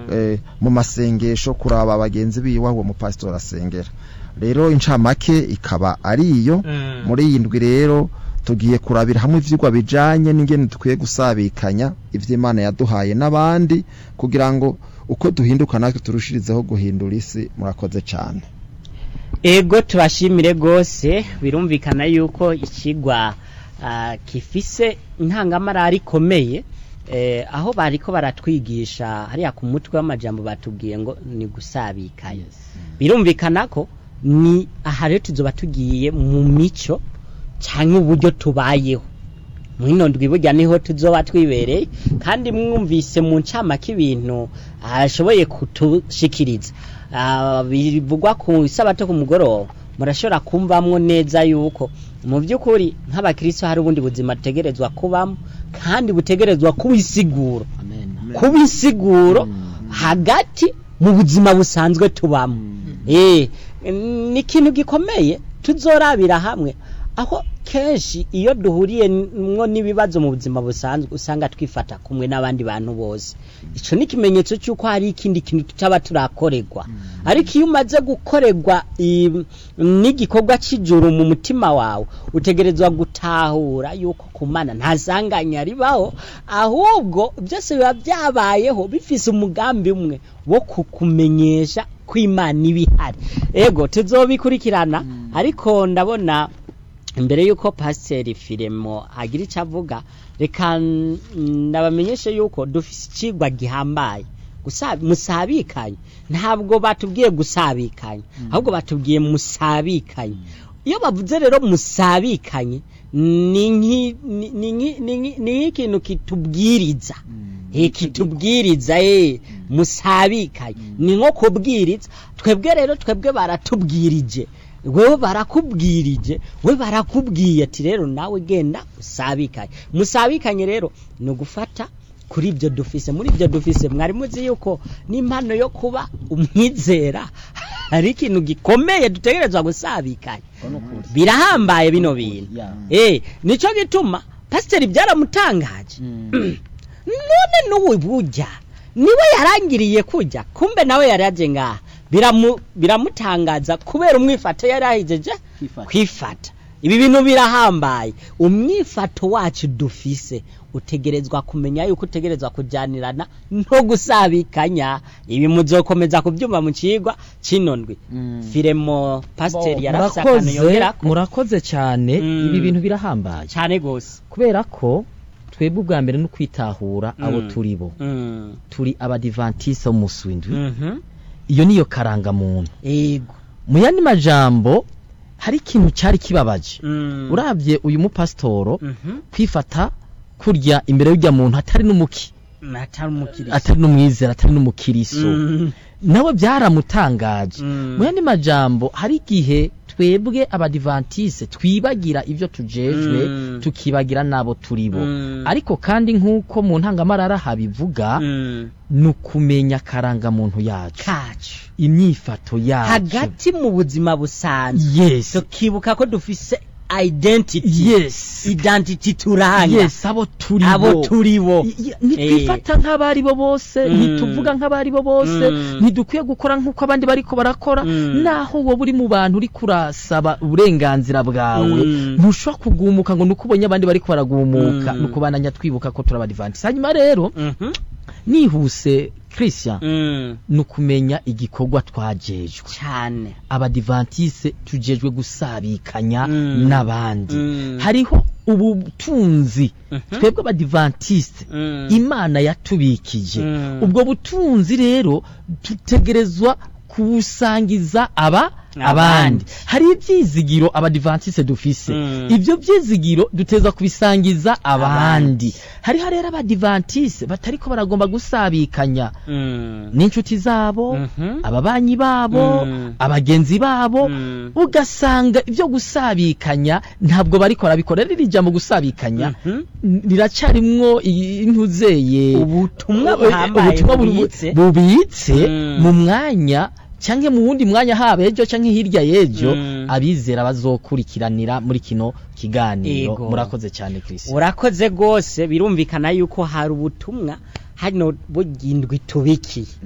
eh, mu masengesho kuraba bagenzi biwe aho uwo mupasitori asengera rero incamake ikaba ari iyo Mm. muri iyi ndwi rero tugiye kurabira hamwe ivyigwa bijanye n'ingene dukwiye gusabikanya ivy'Imana yaduhaye n'abandi kugira ngo uko duhinduka natwe turushirizeho guhindura isi murakoze cane ego tubashimire rwose birumvikana yuko ikigwa ah, gifise intangamarara ikomeye eh, aho bariko baratwigisha hariya ku mutwe w'amajambo batubwiye ngo ni gusabikanya birumvikana ko ni aha rero tuzoba tugiye mu mico cyangwa uburyo tubayeho mwino ndwi burya niho tuzoba twibereye kandi mwumvise mu ncamake ibintu ashoboye kutushikiriza Ah, bivugwa ku isabato ku mugoroba murashobora kumvamwo neza yuko mu by'ukuri nk'abakristo hari ubundi buzima butegerezwa kubamo kandi butegerezwa kuba isiguro kuba isiguro hagati mu buzima busanzwe tubamo eh ni ikintu gikomeye tuzorabira hamwe aho kenshi iyo duhuriye mwo n'ibibazo mu buzima busanzwe usanga twifata kumwe n'abandi bantu bose ico ni ikimenyetso cy'uko hari ikindi kintu tutaba turakorerwa ariko iyo umaze gukorerwa i- n'igikorwa cy'ijuru mu mutima wawe utegerezwa gutahura yuko kumana nta sanganya ribaho ahubwo byose biba byabayeho bifise umugambi umwe wo kukumenyesha ko imana iba ihari ego tuzobikurikirana ariko ndabona imbere yuko pasiteri firemo agira icyo avuga reka n- ndabamenyeshe yuko dufise ikigwa gihambaye Gusa- musabikanye ntabwo batubwiye gusabikanya ahubwo batubwiye musabikanye iyo bavuze rero musabikanye ni nki- ni- ni nki- ni nki- ni nk'ikintu kitubwiriza Eh, kitubwiriza eh musabikanye ni nko kubwiriza twebwe rero twebwe baratubwirije wewe barakubwirije we barakubwiye ati rero nawe genda usabikanye musabikanye rero ni ugufata kuri ibyo dufise muri ibyo dufise mwari muzi yuko n'impano yo kuba umwizera hari ikintu gikomeye dutegerezwa gusabikanya birahambaye bino bintu eh nico gituma pasiteri byaramutangaje none n'ubu burya niwe yarangiriye kujya kumbe nawe yari yaje ngaha biramu biramutangaza kubera umwifato yari ahijeje Kwifata. kwifata ibi bintu birahambaye umwifato wacu dufise utegerezwa kumenya yuko utegerezwa kujyanirana no gusabikanya ibi muzokomeza kubyumva mu kigwa kino ndwi firemo pasiteri yarafise akantu murakoze yongerako murakoze cyane Mm. ibi bintu birahambaye cyane gose kubera ko twebwe ubwa mbere no kwitahura abo Mm. turi bo Mm. turi abadivantiste b'umunsi w'indwi Mhm. iyo niyo karangamuntu ego mu yandi majambo hari ikintu cyari kibabaje Mm. urabye uyu mupasitoro Mhm. kwifata kurya imbere y'ujya muntu atari n'umuki atari umukiriya atari n'umwizera atari n'umukiriso Mm. nawe byaramutangaje Mm. mu yandi majambo hari igihe twebwe abadivantise twibagira ibyo tujejwe Mm. tukibagira n'abo turi bo Mm. ariko kandi nk'uko mu ntangamarara habivuga Mm. ni ukumenya akarangamuntu yacu kacu imyifato yacu hagati mu buzima busanzwe yes tukibuka ko dufise identity yes identity turanga yes abo turi abo bo turi bo I- i- ntitwifata nk'abari bo bose Mm. ntituvuga nk'abari bo bose Mm. ntidukwiye gukora nk'uko abandi bariko barakora Mm. naho wowe uri mu bantu uri kurasaba uburenganzira bwawe Mm. ntushobora kugumuka ngo nuko ubonye abandi bariko baragumuka Mm. ni ukubananya twibuka ko turi abadivantisi hanyuma rero Mhm. nihuse christian Mm. ni ukumenya igikorwa twajejwe cyane abadivantise tujejwe gusabikanya Mm. n'abandi Mm. hariho ubutunzi Mhm. twebwe abadivantiste Mm. imana yatubikije Mm. ubwo butunzi rero dutegerezwa kubusangiza aba Abandi. abandi hari ibyizigiro abadivantiste dufise Mm. ibyo byizigiro duteza kubisangiza abandi hariho rero abadivantiste batariko baragomba gusabikanya Mm. n'inshuti zabo Mhm. ababanyi babo Mm. abagenzi babo Mm. ugasanga ibyo gusabikanya ntabwo bariko barabikora riri jambo gusabikanya Mhm. riracarimwo intuzeye ubutumwa buhambaye ubutumwa bu- bubitse bubitse Mm. mu mwanya canke mu wundi mwanya haba ejo canke hirya y'ejo Mm. abizera bazokurikiranira muri kino kiganiro Yego. murakoze cyane Chris urakoze rwose birumvikana yuko hari ubutumwa hano bugindwi tubikiye